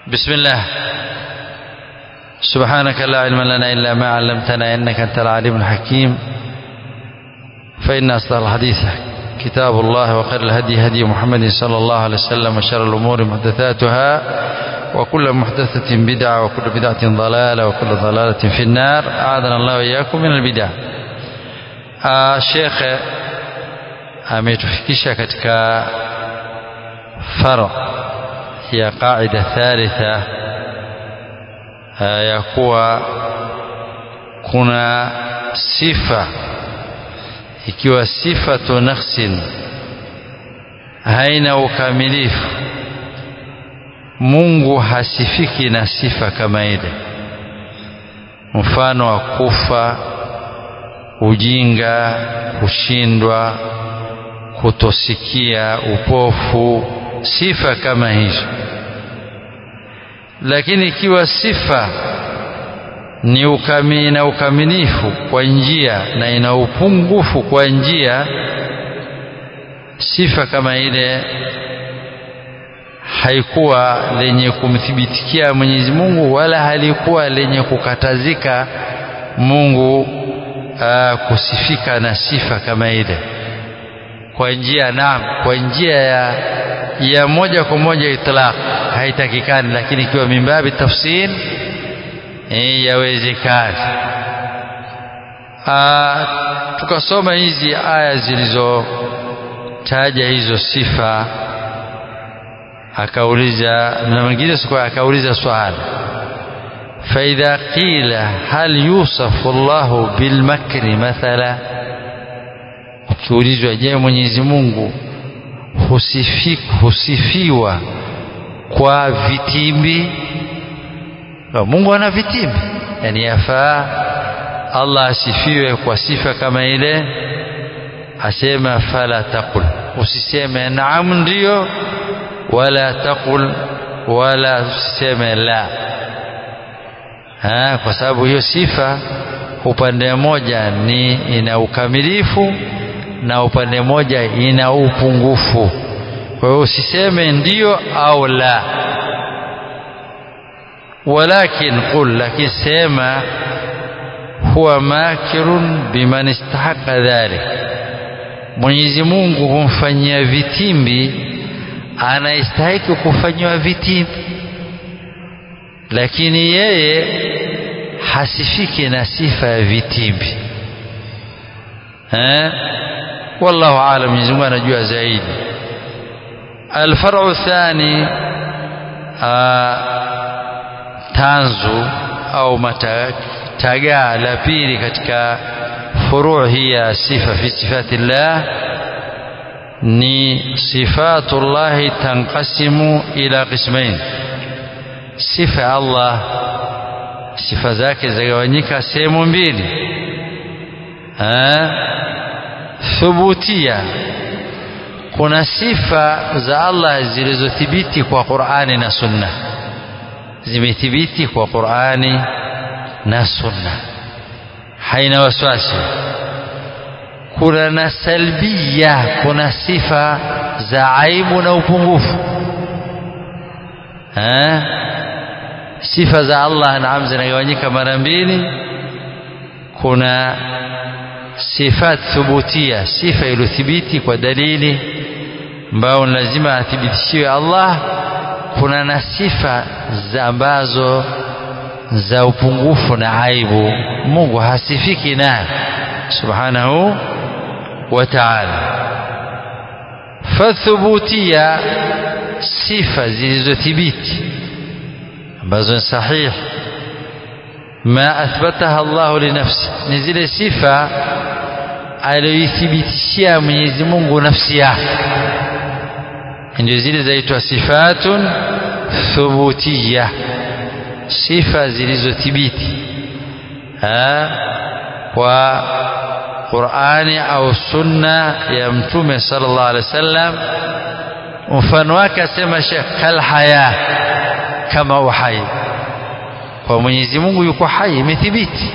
بسم الله سبحانك لا علم لنا إلا ما علمتنا إنك أنت العليم الحكيم فإن أصدق الحديث كتاب الله وخير الهدي هدي محمد صلى الله عليه وسلم وشر الأمور محدثاتها وكل محدثة بدعة وكل بدعة ضلالة وكل ضلالة في النار أعاذنا الله وإياكم من البدع آه شيخ ametufikisha katika far ya qaida thalitha ya kuwa kuna sifa ikiwa sifatu nafsin haina ukamilifu Mungu hasifiki na sifa kama ile mfano wa kufa ujinga kushindwa kutosikia upofu sifa kama hizo lakini ikiwa sifa ni ukami na ukamilifu kwa njia na ina upungufu kwa njia sifa kama ile haikuwa lenye kumthibitikia Mwenyezi Mungu wala halikuwa lenye kukatazika Mungu aa, kusifika na sifa kama ile kwa njia naam kwa njia ya, ya moja kwa moja itlaq haitakikani lakini ikiwa mimbabi tafsir eh, yawezekana tukasoma hizi aya zilizotaja hizo sifa akauliza na mwingine siku akauliza swali فإذا قيل هل يوصف الله بالمكر مثلا ukiulizwa je Mwenyezi Mungu husifi, husifiwa kwa vitimbi Mungu ana vitimbi yani yafaa Allah asifiwe kwa sifa kama ile asema fala taqul usiseme naam ndio wala taqul wala usiseme la ha, kwa sababu hiyo sifa upande mmoja ni ina ukamilifu na upande mmoja ina upungufu kwa hiyo usiseme ndio au la walakin qul lakini sema huwa makirun biman istahaqa dhalik Mwenyezi Mungu humfanyia vitimbi anayestahiki kufanyiwa vitimbi lakini yeye hasifiki na sifa ya vitimbi eh wallahu aalam Mwenyezi Mungu anajua zaidi الفرع الثاني tanzu au tagaa la pili katika furu' hii ya sifa fi sifati llah ni sifatu llahi tanqasimu ila qismain sifa ya Allah sifa zake zagawanyika sehemu mbili thubutia kuna sifa za Allah zilizothibiti kwa Qur'ani na Sunna zimethibiti kwa Qur'ani na Sunna haina wasiwasi kuna na salbia kuna sifa za aibu na upungufu ha? sifa za Allah naam zinagawanyika mara mbili kuna sifat thubutia sifa iliyothibiti kwa dalili ambayo lazima athibitishiwe Allah kuna na sifa za ambazo za upungufu na aibu Mungu hasifiki nayo subhanahu wa ta'ala fathubutia sifa zilizothibiti ambazo ni sahihi ma athbataha Allah linafsi ni zile sifa aliyoithibitishia Mwenyezi Mungu nafsi yake ndio zile zaitwa sifatun thubutiyya sifa zilizothibiti kwa Qur'ani au sunna ya mtume sallallahu alaihi wasallam mfano wake asema Sheikh kal haya kama uhai kwa Mwenyezi Mungu yuko hai imethibiti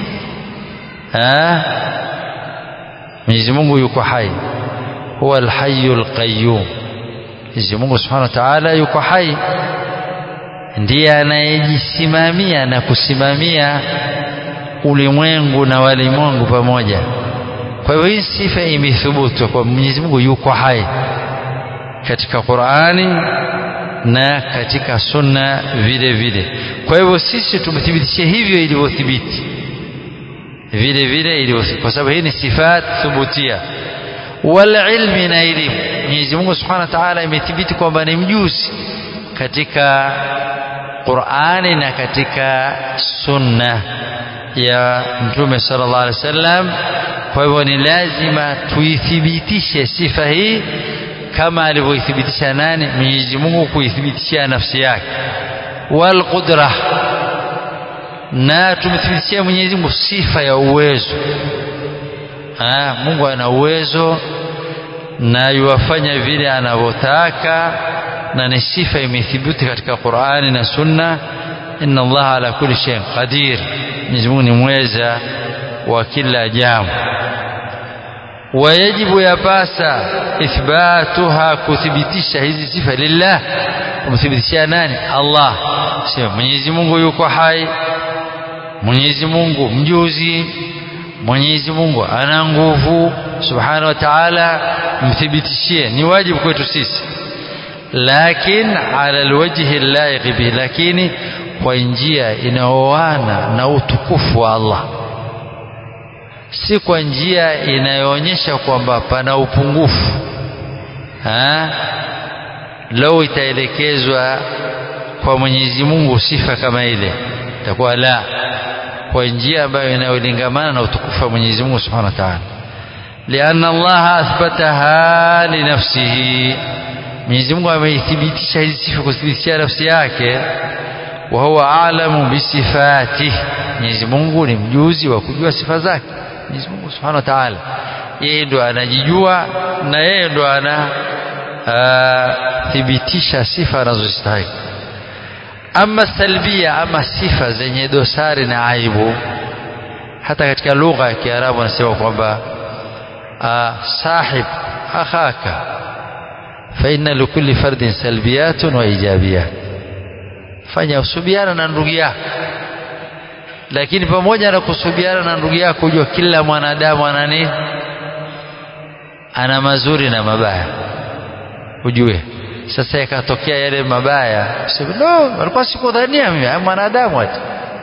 Mwenyezi Mungu yuko hai huwa alhayyul qayyum Mwenyezi Mungu Subhanahu wa Ta'ala yuko hai ndiye anayejisimamia na kusimamia ulimwengu na walimwengu pamoja kwa hivyo hii sifa imethubutu kwa Mwenyezi Mungu yuko hai katika Qur'ani na katika sunna vile vile kwa hivyo sisi tumethibitisha hivyo ilivyothibiti vile vile ilivyothibiti kwa sababu hii ni sifat thubutia wal ilmi na elimu Mwenyezi Mungu Subhanahu wa Ta'ala imethibiti kwamba ni mjuzi katika Qur'ani na katika sunna ya Mtume sallallahu alaihi wasallam kwa hivyo ni lazima tuithibitishe sifa hii kama alivyoithibitisha nani Mwenyezi Mungu kuithibitishia nafsi yake wal qudra na tumethibitishia Mwenyezi Mungu sifa ya uwezo ha, Mungu ana uwezo na yuwafanya vile anavyotaka na ni sifa imethibiti katika Qur'ani na Sunna inna Allah ala kulli shay'in qadir Mwenyezi Mungu ni mweza wa kila jambo wayajibu yapasa ithbatuha kuthibitisha hizi sifa lillah kumthibitishia nani Allah sema Mwenyezi Mungu yuko hai Mwenyezi Mungu mjuzi Mwenyezi Mungu ana nguvu subhanahu wa ta'ala mthibitishie ni wajibu kwetu sisi lakin ala alwajhi laiq bihi lakini kwa njia inaoana na utukufu wa Allah si kwa njia inayoonyesha kwamba pana upungufu ha? lau itaelekezwa kwa Mwenyezi Mungu sifa kama ile itakuwa la kwa njia ambayo inayolingamana na utukufu wa Mwenyezi Mungu Subhanahu wa Ta'ala لأن الله أثبتها لنفسه Mwenyezi Mungu ameithibitisha hizi sifa kuthibitisha nafsi yake wa huwa a'lamu bisifatihi Mwenyezi Mungu ni mjuzi wa kujua sifa zake Mwenyezi Mungu Subhanahu wa Ta'ala yeye ndo anajijua na yeye ndo ana thibitisha sifa anazostahili ama salbia ama sifa zenye dosari na aibu hata katika lugha ya Kiarabu anasema kwamba sahib akhaka fa inna likulli fardin salbiyatun wa ijabiyat fanya usubiana na ndugu yako lakini pamoja na kusubiana na ndugu yako ujua kila mwanadamu ana nini ana mazuri na mabaya ujue sasa yakatokea yale mabaya sema no alikuwa sikudhania mimi mwanadamu ati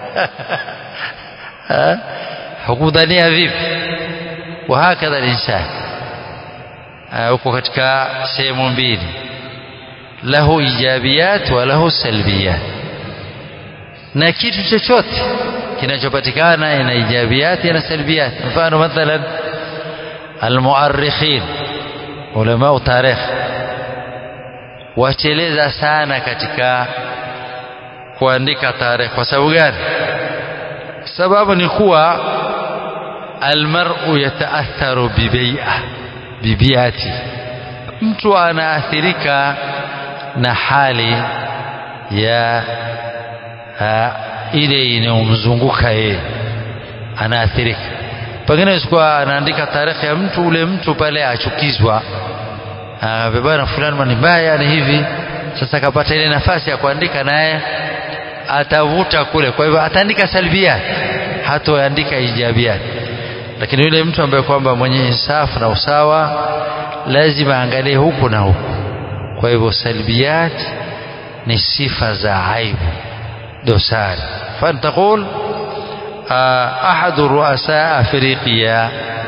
hukudhania vipi wahakadha linsani uko katika sehemu mbili lahu ijabiyat wa lahu salbiyat na kitu chochote kinachopatikana ina ijabiyat na salbiyat mfano mathalan almuarrikhin ulama tarikh wacheleza sana katika kuandika tarehe kwa sababu gani sababu ni kuwa almar'u yataatharu bibai'a bibiati mtu anaathirika na hali ya ha, ile inayomzunguka yeye anaathirika pengine sikuwa anaandika tarehe ya mtu ule mtu pale achukizwa bwana fulani ni mbaya ni hivi sasa akapata ile nafasi ya kuandika naye atavuta kule kwa hivyo ataandika salbia hatoandika ijabia lakini yule mtu ambaye kwamba mwenye insafu na usawa lazima aangalie huku na huku kwa hivyo salbiyat ni sifa za aibu dosari فنقول أحد رؤساء أفريقيا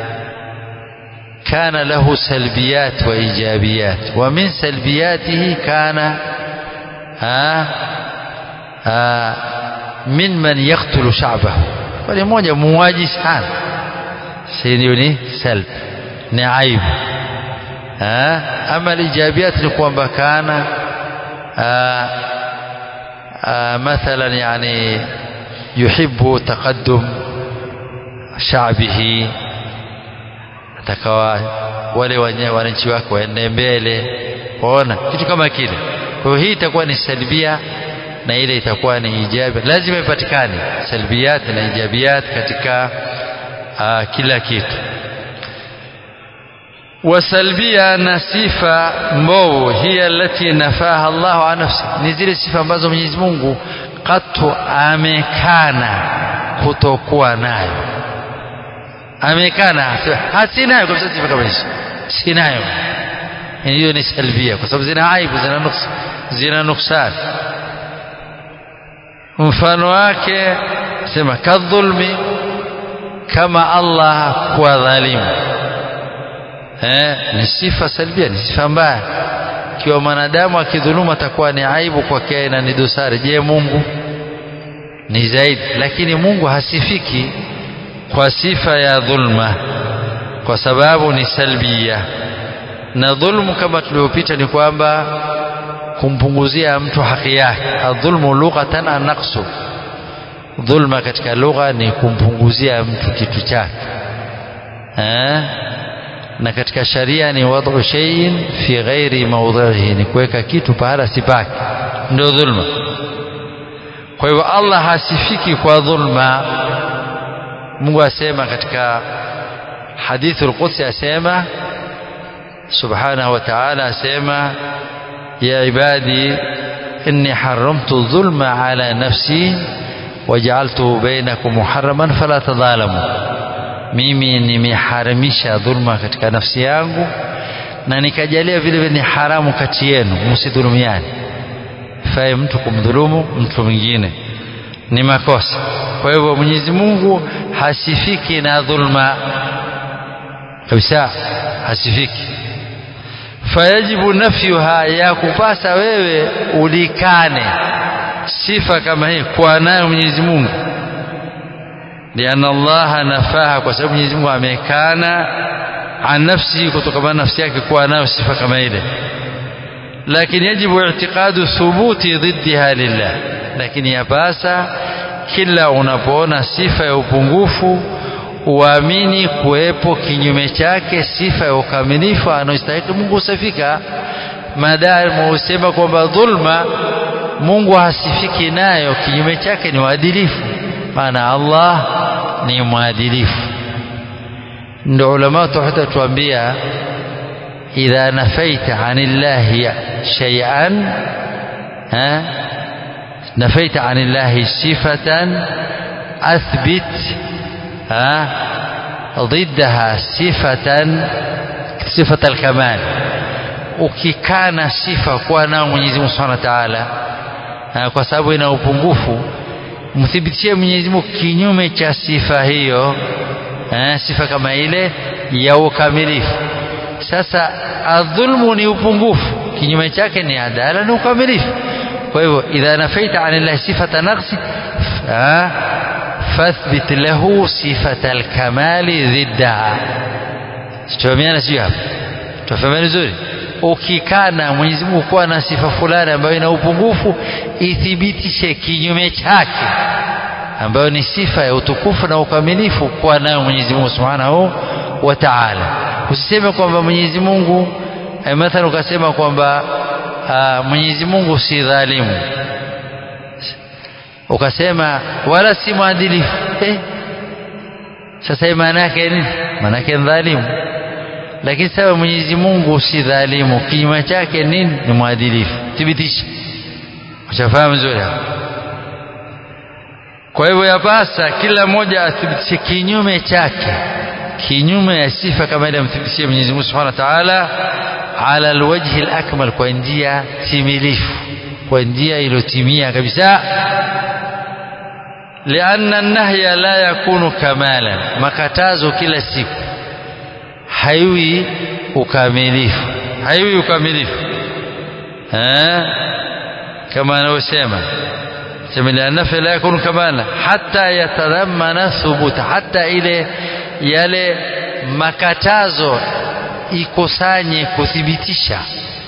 كان له سلبيات وإيجابيات ومن سلبياته كان آآ آآ من من يقتل شعبه wale mmoja muuaji sana hiyo ni salb ni aibu ama lijabiyat ni kwamba kana مثلا يعني يحب تقدم شعبه atakawa wale wananchi wake waende mbele waona kitu kama kile kwa hiyo hii itakuwa ni salbia na ile itakuwa ni ijabi lazima ipatikane salbiyat na ijabiyat katika uh, kila kitu wasalbia na sifa mbovu hiya allati nafaha Allahu an nafsi ni zile sifa ambazo Mwenyezi Mungu katu amekana kutokuwa nayo amekana hasinayo kabisa sifa kama hizo sinayo hiyo ni salbia kwa sababu zina aibu zina nuks zina nuksan mfano wake sema kadhulmi kama Allah kuwa dhalimu eh, ni sifa salbia ni sifa mbaya ikiwa mwanadamu akidhuluma atakuwa ni aibu kwake na ni dosari je Mungu ni zaidi lakini Mungu hasifiki kwa sifa ya dhulma kwa sababu ni salbia na dhulmu kama tulivyopita ni kwamba kumpunguzia mtu haki yake adhulmu lughatan anaqsu dhulma katika lugha ni kumpunguzia mtu kitu chake eh na katika sharia ni wad'u shay'in fi ghairi mawdhihi ni kuweka kitu pahala si pake ndio dhulma kwa hivyo Allah hasifiki kwa dhulma Mungu asema katika hadithul qudsi asema subhanahu wa ta'ala asema ya ibadi inni haramtu dhulma ala nafsi waj'altuhu bainakum muharraman fala tadhalamu mimi nimeharamisha dhulma katika nafsi yangu na nikajalia vile vile ni haramu kati yenu msidhulumiane fae mtu kumdhulumu mtu mwingine ni makosa kwa hivyo Mwenyezi Mungu hasifiki na dhulma kabisa hasifiki fayajibu nafyuha ya kupasa wewe ulikane sifa kama hii kwa nayo Mwenyezi Mungu lianna Allah nafaha kwa sababu Mwenyezi Mungu amekana an nafsi kutokana na nafsi yake kuwa nayo sifa kama ile lakini yajibu i'tiqadu thubuti dhiddiha lillah lakini yapasa kila unapoona sifa ya upungufu uamini kuwepo kinyume chake sifa ya ukamilifu anayostahili Mungu usafika maadamu usema kwamba dhulma Mungu hasifiki nayo kinyume chake ni uadilifu maana Allah ni mwadilifu ndio ulama tauhid tuambia idha nafaita anillahi shay'an ha nafaita anillahi sifatan athbit ha ضدها صفة صفة الكمال ukikana sifa kuwa nao Mwenyezi Mungu Subhanahu wa Ta'ala kwa sababu ina upungufu mthibitishie Mwenyezi Mungu kinyume cha sifa hiyo eh, sifa kama ile ya ukamilifu sasa adhulmu ni upungufu kinyume chake ni adala ni ukamilifu kwa hivyo idha nafaita anillahi sifata naqsi fathbit lahu sifata alkamali dhiddaha tutafahamiana sio hapa tutafahamiana vizuri ukikana Mwenyezi Mungu kuwa na sifa fulani ambayo ina upungufu ithibitishe kinyume chake ambayo ni sifa ya utukufu na ukamilifu kuwa nayo Mwenyezi Mungu Subhanahu wa Ta'ala usiseme kwamba Mwenyezi Mungu eh, mathalan ukasema kwamba Mwenyezi Mungu si dhalimu ukasema wala si mwadilifu eh, sasa maana yake nini maana yake dhalimu lakini sasa Mwenyezi Mungu si dhalimu kinyume chake nini ni mwadilifu thibitisha ushafahamu vizuri hapo kwa hivyo yapasa kila mmoja athibitishe kinyume chake kinyume ya sifa kama ile amthibitishie Mwenyezi Mungu Subhanahu wa Ta'ala ala alwajhi alakmal kwa njia timilifu kwa njia iliyotimia kabisa lianna nahya la yakunu kamalan makatazo kila siku haiwi ukamilifu haiwi ukamilifu eh kama anavyosema sema la nafi la yakunu kamala hatta yatadhammana thubuta hatta ile yale makatazo ikusanye kuthibitisha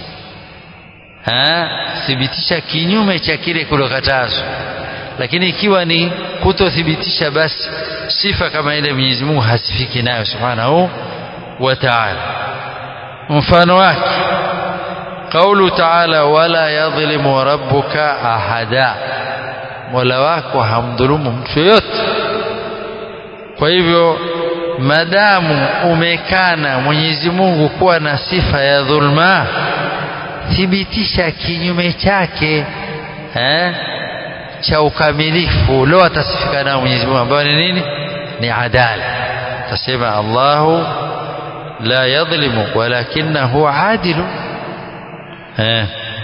ha thibitisha kinyume cha kile kulokatazwa lakini ikiwa ni kutothibitisha basi sifa kama ile Mwenyezi Mungu hasifiki nayo subhanahu wa ta'ala mfano wake قوله تعالى ولا يظلم ربك أحدا mola wako hamdhulumu mtu yoyote kwa hivyo madamu umekana Mwenyezi Mungu kuwa na sifa ya dhulma thibitisha kinyume chake eh, cha ukamilifu leo atasifika nao Mwenyezi Mungu ambayo ni nini ni adala tasema Allahu la yadhlimu walakinahu adilu eh.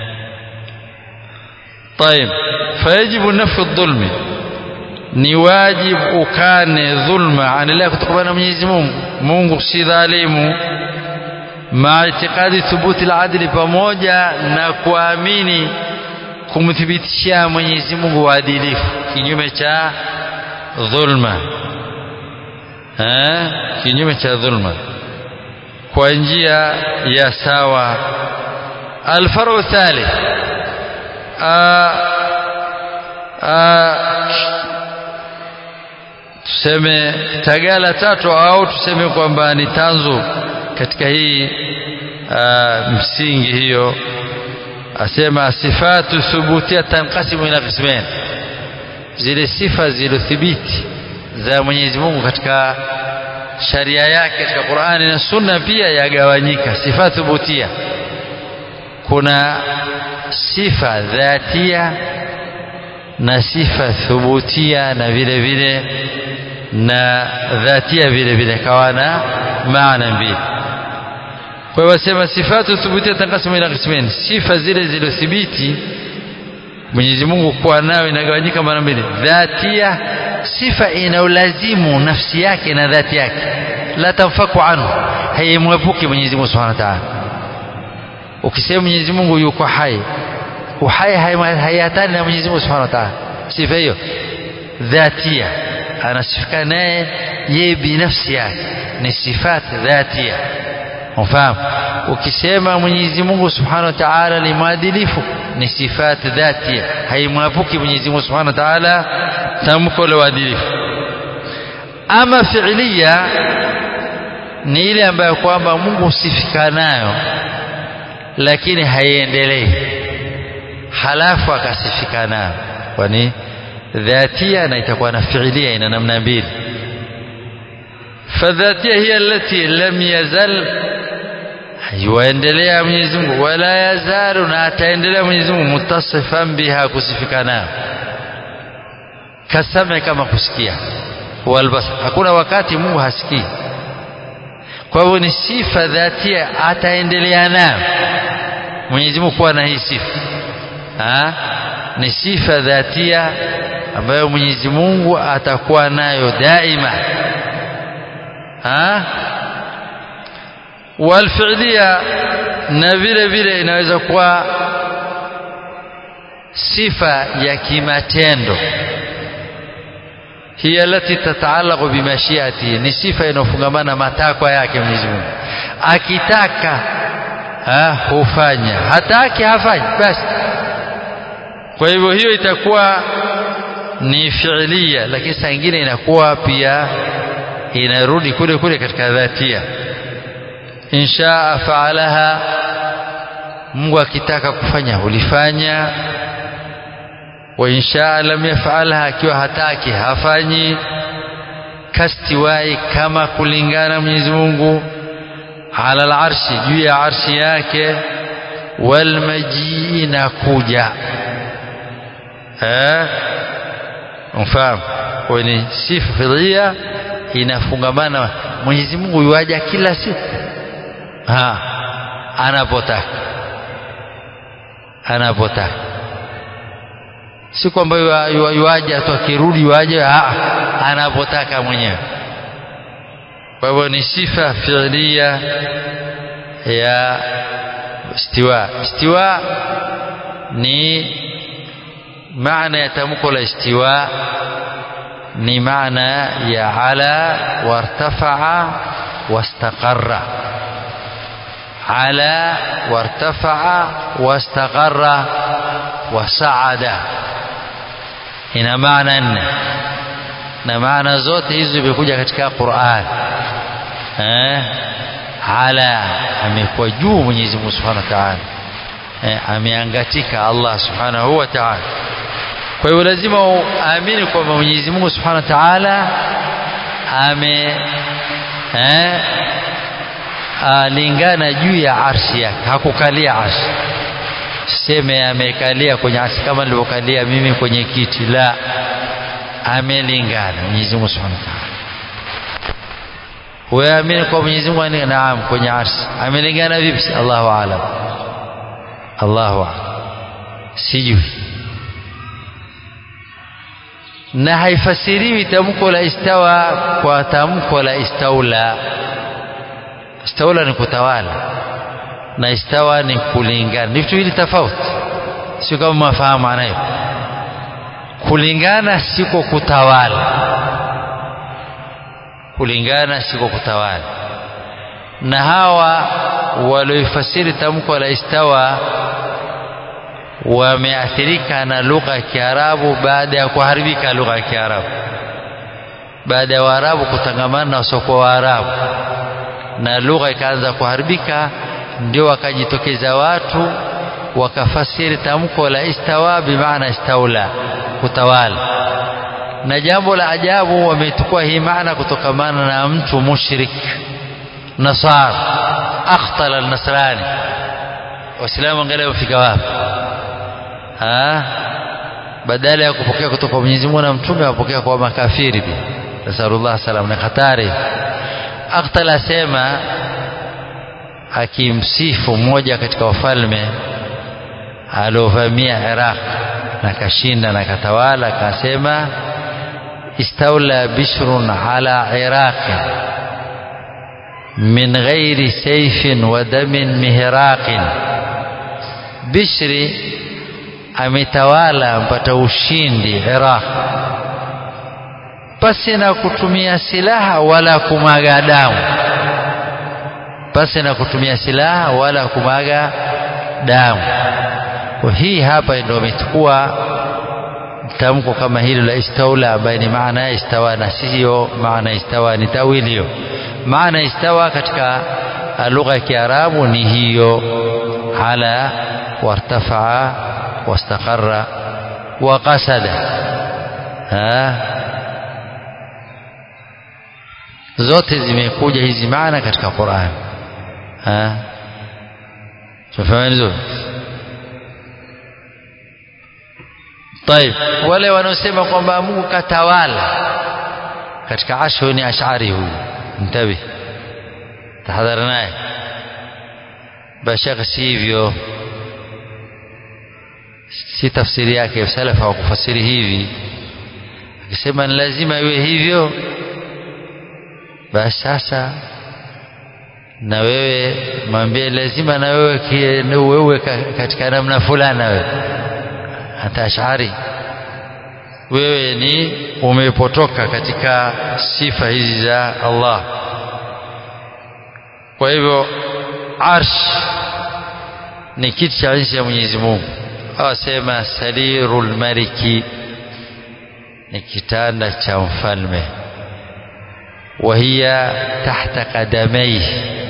طيب فيجب نفي الظلم ni wajibu ukane dhulma anaendelea kutokana na Mwenyezi Mungu Mungu si dhalimu ma itikadi thubuti al-adli pamoja na kuamini kumthibitishia Mwenyezi Mungu uadilifu kinyume cha dhulma eh kinyume cha dhulma kwa njia ya sawa alfaru thalith tuseme tagala tatu au tuseme kwamba ni tanzu katika hii aa, msingi hiyo asema sifatu thubutia tanqasimu ila qismain zile sifa zilizothibiti za Mwenyezi Mungu katika sharia yake katika Qur'ani na Sunna pia yagawanyika sifa thubutia kuna sifa dhatia na sifa thubutia na vile vile na dhatia vile vile kawa na maana mbili kwa hiyo wasema sifatu thubutia tanqasimu ila qismain sifa zile zilizothibiti Mwenyezi Mungu kuwa nayo inagawanyika mara mbili dhatia sifa inaulazimu nafsi yake na dhati yake la tanfaku anhu haimwepuki Mwenyezi Mungu Subhanahu wa Ta'ala ukisema Mwenyezi Mungu yuko hai uhai hayatani na Mwenyezi Mungu Subhanahu wa Ta'ala sifa hiyo dhatia anasifika naye yeye binafsi yake ni sifat dhatia ufahamu ukisema Mwenyezi Mungu Subhanahu wa Ta'ala ni mwadilifu ni sifat dhatia haimwapuki Mwenyezi Mungu Subhanahu wa Ta'ala tamko la uadilifu ama fiilia ni ile ambayo kwamba Mungu husifika nayo lakini haiendelei halafu akasifika nayo kwani dhatia na itakuwa na fiilia ina namna mbili fadhatia hiya allati lam yazal yuendelea Mwenyezi Mungu wala yazalu na ataendelea Mwenyezi Mungu mutasifan biha kusifika nayo kasame kama kusikia walbas hakuna wakati Mungu hasikii kwa hivyo ni sifa dhatia ataendelea nayo Mwenyezi Mungu kuwa na hii sifa ha? ni sifa dhatia ambayo Mwenyezi Mungu atakuwa nayo daima ha? walfi'liya na vile vile inaweza kuwa sifa ya kimatendo hiya alati tataallaqu bimashiati ni sifa inayofungamana matakwa yake Mwenyezi Mungu akitaka ha, hufanya hataki hafanyi basi kwa hivyo hiyo itakuwa ni fiilia lakini saa nyingine inakuwa pia inarudi kule kule katika dhatia inshaa faalaha Mungu akitaka kufanya hulifanya wa inshaa lam yafalha akiwa hataki hafanyi kastiwai kama kulingana Mwenyezi Mungu ala al-arshi juu ya arshi yake wal majii na kuja eh mfahamu kwa ni sifa filia inafungamana Mwenyezi Mungu yuaja kila siku ha anapotaka anapotaka si kwamba yuaja tu akirudi yuaje anapotaka mwenyewe kwa hivyo ni sifa fiilia ya istiwa istiwa ni maana ya tamko la istiwa ni maana ya ala wartafa'a wastaqarra ala wartafa'a wastaqarra wasaada ina maana nne na maana zote hizo zimekuja katika Qur'an eh ala amekuwa juu Mwenyezi Mungu Subhanahu wa Ta'ala eh, ameangatika Allah Subhanahu wa Ta'ala kwa hiyo lazima uamini kwamba Mwenyezi Mungu Subhanahu wa Ta'ala ame eh, alingana juu ya arshi yake hakukalia arshi seme amekalia kwenye arshi kama nilivyokalia mimi kwenye kiti la amelingana Mwenyezi Mungu Subhanahu wa Ta'ala weamini kwa Mwenyezi Mungu ni naam kwenye arshi amelingana vipi Allahu aalam Allahu aalam sijui na haifasiriwi tamko la istawa kwa tamko la istaula istaula ni kutawala na istawa ni kulingana ni vitu hivi tofauti sio kama mafahamu maana hiyo kulingana siko kutawala kulingana siko kutawala na hawa walioifasiri tamko la istawa wameathirika na lugha ya Kiarabu baada ya kuharibika lugha ya Kiarabu baada ya Waarabu kutangamana na wasiokuwa Waarabu na lugha ikaanza kuharibika ndio wakajitokeza watu wakafasiri tamko la istawa bimaana istaula kutawala na jambo la ajabu wamechukua hii maana kutokamana na mtu mushrik nasara akhtala alnasrani waislamu angalia wafika wapi badala ya kupokea kutoka kwa Mwenyezi Mungu na mtume wapokea kwa makafiri pia nasallallahu salam na hatari akhtala asema akimsifu mmoja katika wafalme aliovamia Iraq na kashinda na katawala akasema استولى بشر على عراق من غير سيف ودم مهراق بشري ametawala mpata ushindi Iraq pasi na kutumia silaha wala kumaga damu pasi na kutumia silaha wala kumaga damu kwa hii hapa ndio amechukua tamko kama hilo la istaula ambaye ni maana ya istawa na sio maana istawa ni tawili hiyo maana istawa katika lugha ya Kiarabu ni hiyo ala wartafaa wastaqarra wa qasada ha zote zimekuja hizi maana katika Qur'an ha tufahamu vizuri طيب wale wanaosema kwamba Mungu katawala katika ashu ni ashari huyu mtabi tahadhari naye bashaka si hivyo si tafsiri yake salafa hawakufasiri hivi akisema ni lazima iwe hivyo basi sasa na wewe mwambie lazima na wewe wewe katika namna fulani wewe hata ashari wewe ni umepotoka katika sifa hizi za Allah kwa hivyo arsh ni kiti cha enzi ya Mwenyezi Mungu awasema sarirul maliki ni kitanda cha mfalme وهي تحت قدميه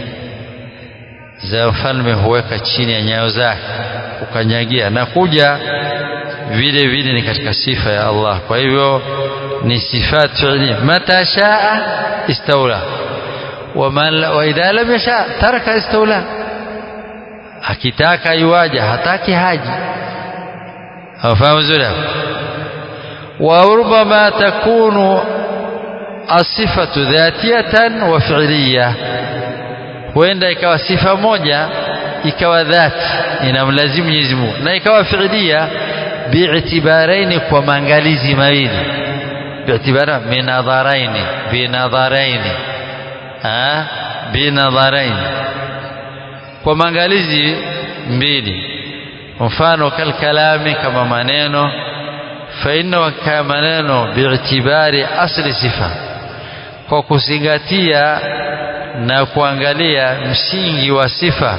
za mfalme huweka chini ya nyayo zake ukanyagia na kuja vile vile ni katika sifa ya Allah kwa hivyo ni sifat fi'li mata shaa istawla wa idha lam yasha taraka istawla akitaka iwaja hataki haji afahamu zuri wa rubama takunu asifatu dhatiyatan wa fi'liya huenda ikawa sifa moja ikawa dhati inamlazimu Mwenyezi Mungu na ikawa fi'liya bi'tibaraini kwa maangalizi mawili bi'tibara minadharaini binadharaini ah binadharaini kwa maangalizi mbili mfano kalkalami kama maneno fa inna kama maneno bi'tibari asli sifa kwa kuzingatia na kuangalia msingi wa sifa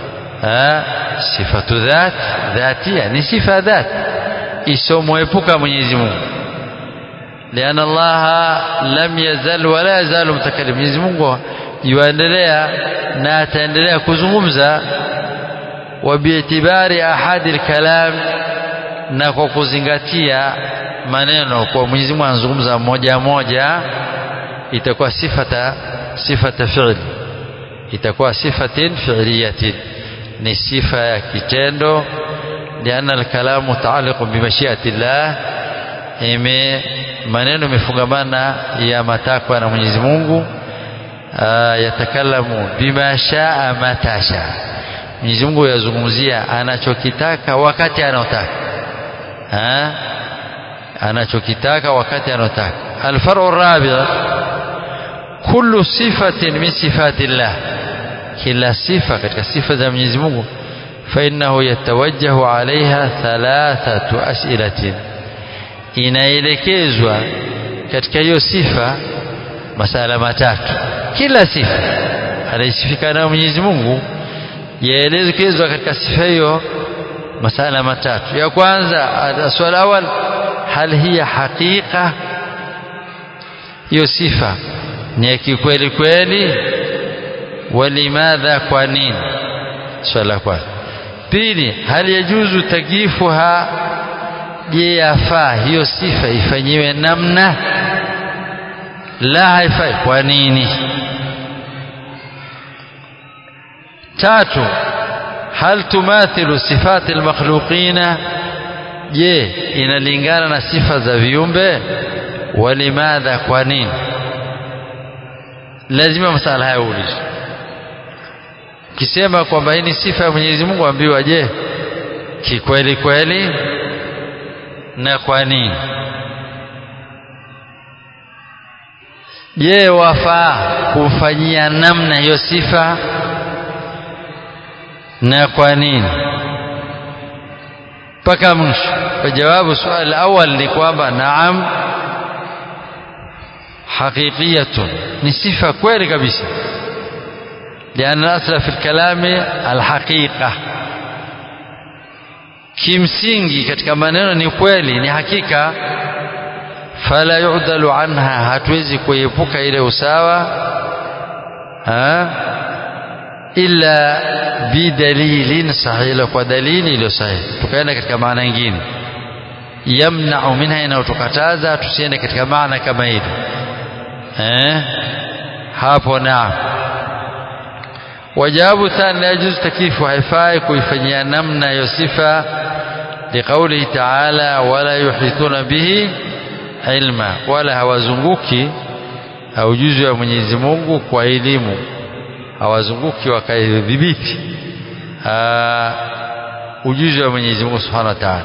sifatu dhat dhatia ni sifa dhat isomwepuka Mwenyezi Mungu liana Allah lam yazal wala yazalu mutakallim Mwenyezi Mungu yuendelea na ataendelea kuzungumza wa biitibari ahadi alkalam na kwa kuzingatia maneno kwa Mwenyezi Mungu anazungumza moja moja itakuwa sifata sifata fi'li itakuwa sifatin fi'liyatin ni sifa ya kitendo lianna alkalamu mutaaliqu bimashiati llah ime maneno imefungamana ya matakwa na Mwenyezi Mungu yatakalamu bima shaa mata shaa Mwenyezi Mungu yazungumzia anachokitaka wakati anaotaka anachokitaka wakati anaotaka alfaru rabi kullu sifatin min sifati llah kila sifa katika sifa za Mwenyezi Mungu فإنه يتوجه عليها ثلاثة أسئلة inaelekezwa katika hiyo sifa masala matatu kila sifa anaisifika nayo Mwenyezi Mungu yaelekezwa katika sifa hiyo masala matatu ya kwanza swala awal hal hiya haqiqa hiyo sifa ni ya kikweli kweli walimadha kwa nini swala la kwanza pili hal yajuzu takifuha je yafaa hiyo sifa ifanyiwe namna la haifai kwa nini tatu hal tumathilu sifati almakhluqina je inalingana na sifa za viumbe walimadha kwa nini lazima masala haya uulizwe kisema kwamba hii ni sifa ya Mwenyezi Mungu ambiwa je kikweli kweli na kwa nini je wafaa kumfanyia namna hiyo sifa na kwa nini mpaka mwisho kwa jawabu swali awal ni kwamba naam haqiqiyatun ni sifa kweli kabisa لأن الأصل في الكلام الحقيقة kimsingi katika maneno ni kweli ni hakika fala yudalu anha hatuwezi kuepuka ile usawa ha? illa bidalilin sahih kwa dalili iliyo sahihi tukaenda katika maana nyingine yamna'u minha inayotukataza tusiende katika maana kama hili eh hapo naam wajawabu thani la yajuzu takifu haifai kuifanyia namna hiyo sifa liqaulihi taala wala yuhituna bihi ilma wala hawazunguki ujuzi wa Mwenyezi Mungu kwa elimu hawazunguki wakaidhibiti ujuzi wa Mwenyezi Mungu Subhanahu wa Ta'ala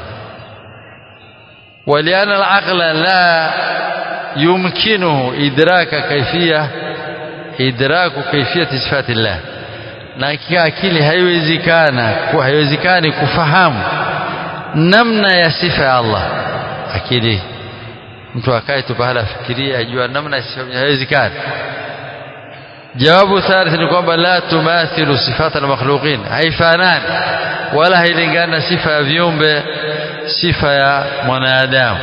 ولأن العقل لا يمكنه إدراك كيفية إدراك كيفية صفات الله na akili haiwezekana haiwezekani kufahamu namna ya sifa ya Allah akili mtu akae tu pahala afikirie ajua namna ya sifa haiwezekani jawabu thalith ni kwamba la tumathilu sifat almakhluqin haifanani wala hailingana sifa ya viumbe sifa ya mwanadamu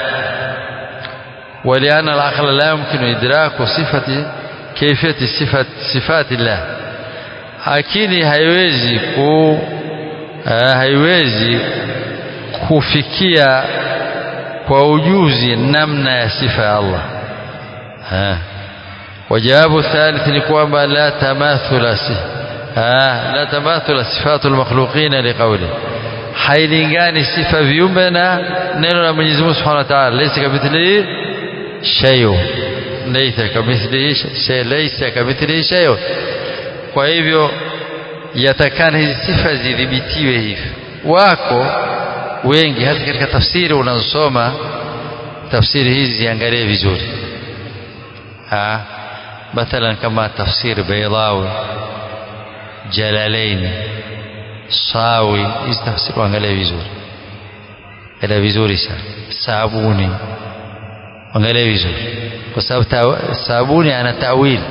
ولأن العقل لا يمكن إدراك صفة كيفية صفة صفات الله akili haiwezi ku uh, haiwezi kufikia kwa ujuzi namna ya sifa ya Allah ha. wajawabu thalith ni kwamba la tamathula si ha. la tamathula sifatu almakhluqina liqawli hailingani sifa viumbe na neno la Mwenyezi Mungu Subhanahu wa Ta'ala laysa kamithlihi shay'un laysa kamithlihi shay laysa kamithlihi shay'un kwa hivyo yatakana hizi sifa zidhibitiwe hivi wako wengi hata katika tafsiri unazosoma tafsiri hizi ziangalie vizuri ha mathalan kama tafsiri Baydawi Jalalain Sawi hizi tafsiri uangalie vizuri ele vizuri sana sabuni angalia vizuri kwa sababu sabuni ana tawili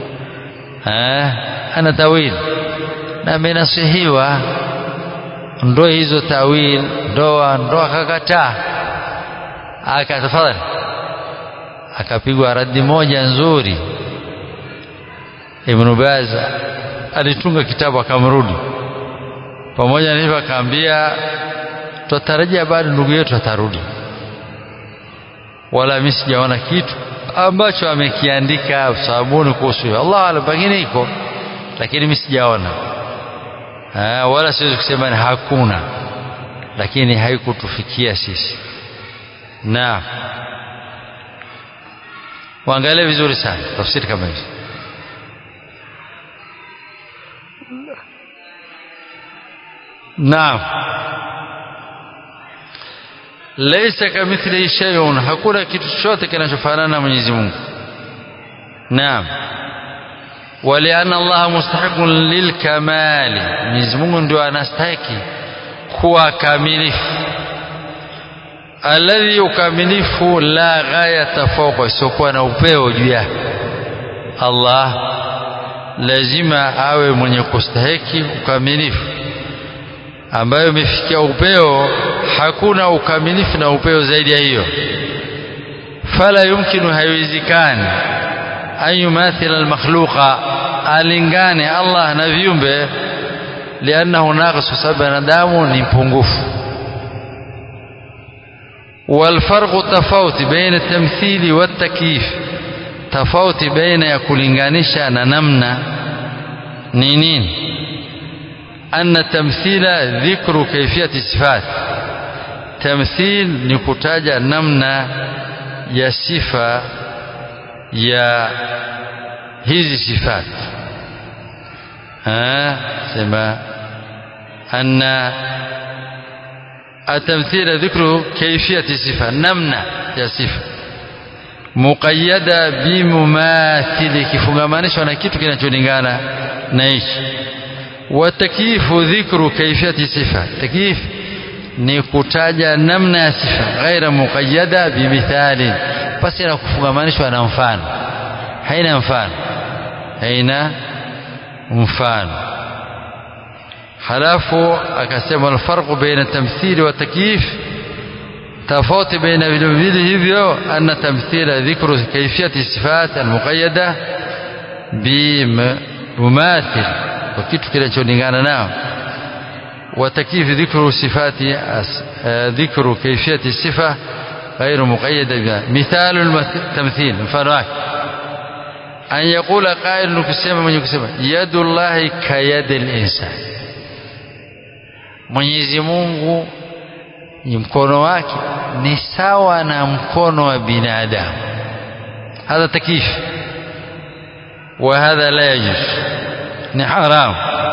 ana tawil na amenasihiwa ndoa hizo tawil ndoa ndoa akakataa akatafadhali akapigwa radi moja nzuri Ibn Baz alitunga kitabu akamrudi pamoja na hivyo akaambia tutarajia bado ndugu yetu atarudi wala mimi sijaona kitu ambacho amekiandika sabuni kuhusu hiyo Allah alam pengine iko lakini mimi sijaona wala siwezi kusema ni hakuna lakini haikutufikia sisi na waangalie vizuri sana tafsiri kama hizo naam laysa kamithlihi shay'un hakuna kitu chochote kinachofanana na Mwenyezi Mungu naam ولأن الله مستحق للكمال Mwenyezi Mungu ndio anastahiki kuwa kamilifu alladhi ukamilifu la ghayata fawqa isiokuwa na upeo juu yake Allah lazima awe mwenye kustahiki ukamilifu ambayo imefikia upeo hakuna ukamilifu na upeo zaidi ya hiyo fala yumkinu haiwezekani an yumathila almakhluqa alingane Allah na viumbe liannahu naqisu sababu binadamu ni mpungufu والفرق تفاوت بين التمثيل والتكييف تفاوت بين يكولنغانيشا نمنا نينين أن التمثيل ذكر كيفية الصفات تمثيل نكتاجا نمنا يا صفة يا hizi sifat sema anna التمثيل ذكر كيفية الصفة نمنا يا صفة مقيدة بمماثل kifungamanishwa na kitu kinacholingana na hichi وتكييف ذكر كيفية صفة تكييف ni kutaja namna ya sifa ghaira muqayyada bimithali basi na kufungamanishwa na mfano haina mfano haina mfano halafu akasema alfarqu baina tamthili wa takyif tofauti baina vile vile hivyo anna tamthila dhikru kayfiyati sifat almuqayyada bimumathil kwa kitu kinacholingana nao وتكييف ذكر صفات ذكر كيفية الصفة غير مقيدة بها مثال التمثيل مفano أن يقول قائل نكسema mwenye kusema yadu llahi kayadi linsan Mwenyezi Mungu mkono wake ni sawa na mkono wa binadamu hadha takif وهذا لا يجوز ni haram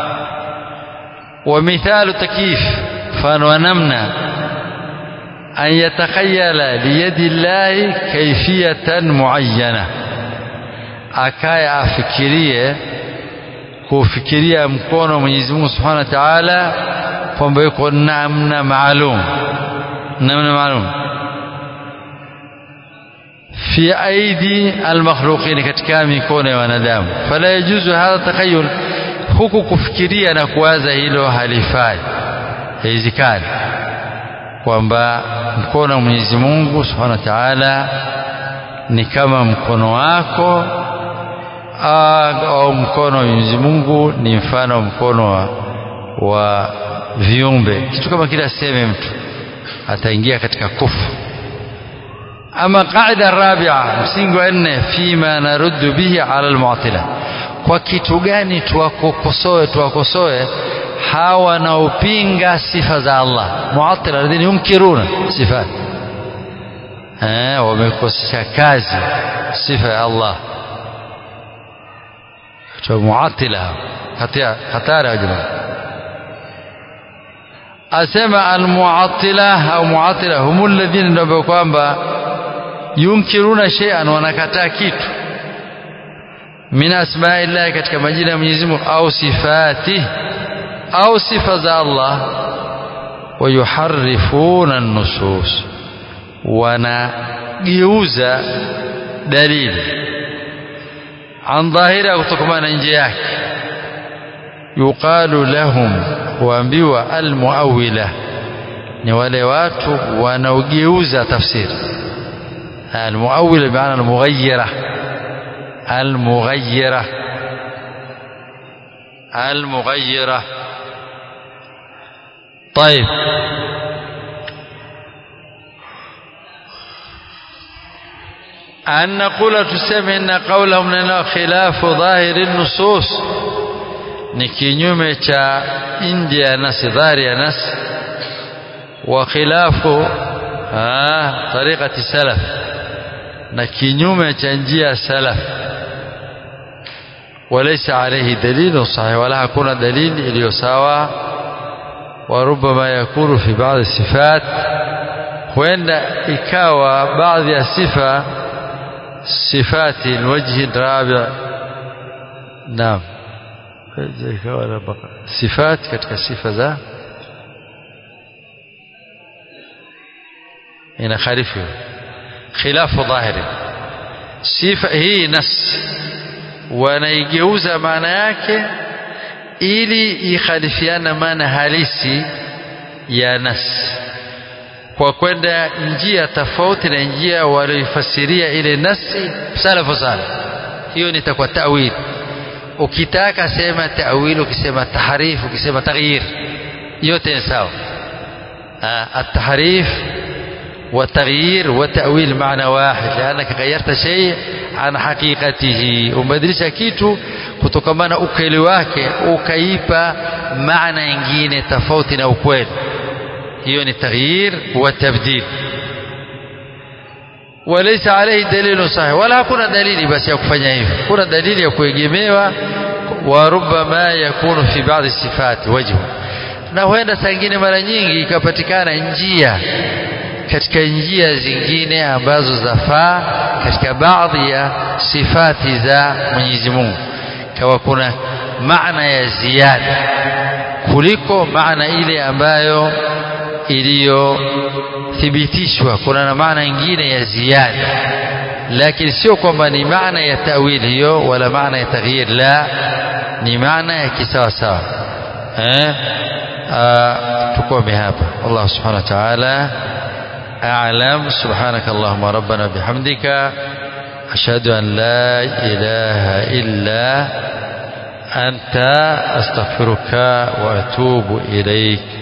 ومثال تكييف فنمنا أن يتخيل ليد الله كيفية معينة akaya afikirie kufikiria mkono wa Mwenyezi Mungu Subhanahu wa Ta'ala kwamba yuko namna maalum namna maalum fi aidi almakhluqin katika mikono ya wanadamu fala yajuzu hadha takhayyul huku kufikiria na kuwaza hilo halifai haiwezekani kwamba mkono wa Mwenyezi Mungu Subhanahu wa Ta'ala ni kama mkono wako au mkono wa Mwenyezi Mungu ni mfano wa mkono wa, wa viumbe kitu kama kile aseme mtu ataingia katika kufu ama qaida rabia msingi wa nne fima naruddu bihi ala almu'tila kwa kitu gani tuwakosoe tuwakosoe hawa wanaopinga sifa za Allah mu'attila alladhina yunkiruna sifat eh wamekosesha kazi sifa ya Allah تو معطلة خطارة يا جماعة أسمى المعطلة أو معطلة هم الذين نبقوا kwamba yunkiruna shay'an wanakataa kitu min asma'illahi katika majina ya Mwenyezi Mungu au sifati au sifa za Allah wayuharrifuna an-nusus wanageuza dalili an dhahira kutokana na nje yake yuqalu lahum huambiwa almuawila ni wale watu wanaogeuza tafsiri almuawila bimaana almughayyira almughayyira almughayyira طيب an naqula tuseme inna qawlahum lana khilafu dhahiri nusus ni kinyume cha nje ya nasi dhahiri ya nasi wa khilafu tariqati salaf na kinyume cha njia salaf وليس عليه دليل صحيح ولا hakuna dalili iliyo sawa وربما يكون في بعض الصفات huenda ikawa baadhi ya sifa sifati alwajhi rabi naam ikawa sifat katika sifa za ina khalifu khilafu dhahiri sifa hii nas wanaigeuza maana yake ili ikhalifiana maana halisi ya nas kwa kwenda njia tofauti na njia walioifasiria ile nasi salafu sana hiyo nitakuwa tawil ukitaka sema tawil ukisema tahrif ukisema taghyir yote ni sawa التحريف والتغيير والتأويل معنى واحد لأنك غيرت شيء عن حقيقته umebadilisha kitu kutokamana ukweli wake ukaipa maana nyingine tofauti na ukweli hiyo ni taghyir wa tabdil وليس عليه دليل صحيح ولا hakuna dalili basi ya kufanya hivyo kuna dalili ya kuegemewa wa rubbama yakunu fi baadhi sifati wajhu na huenda saa nyingine mara nyingi ikapatikana njia katika njia zingine ambazo zafaa katika baadhi ya sifati za Mwenyezi Mungu kawa kuna maana ya ziada kuliko maana ile ambayo iliyothibitishwa kuna na maana nyingine ya ziada lakini sio kwamba ni maana ya tawili hiyo wala maana ya taghyir la ni maana ya kisawa sawa eh tukome hapa Allah subhanahu wa ta'ala أعلم سبحانك اللهم ربنا بحمدك أشهد أن لا إله إلا أنت أستغفرك وأتوب إليك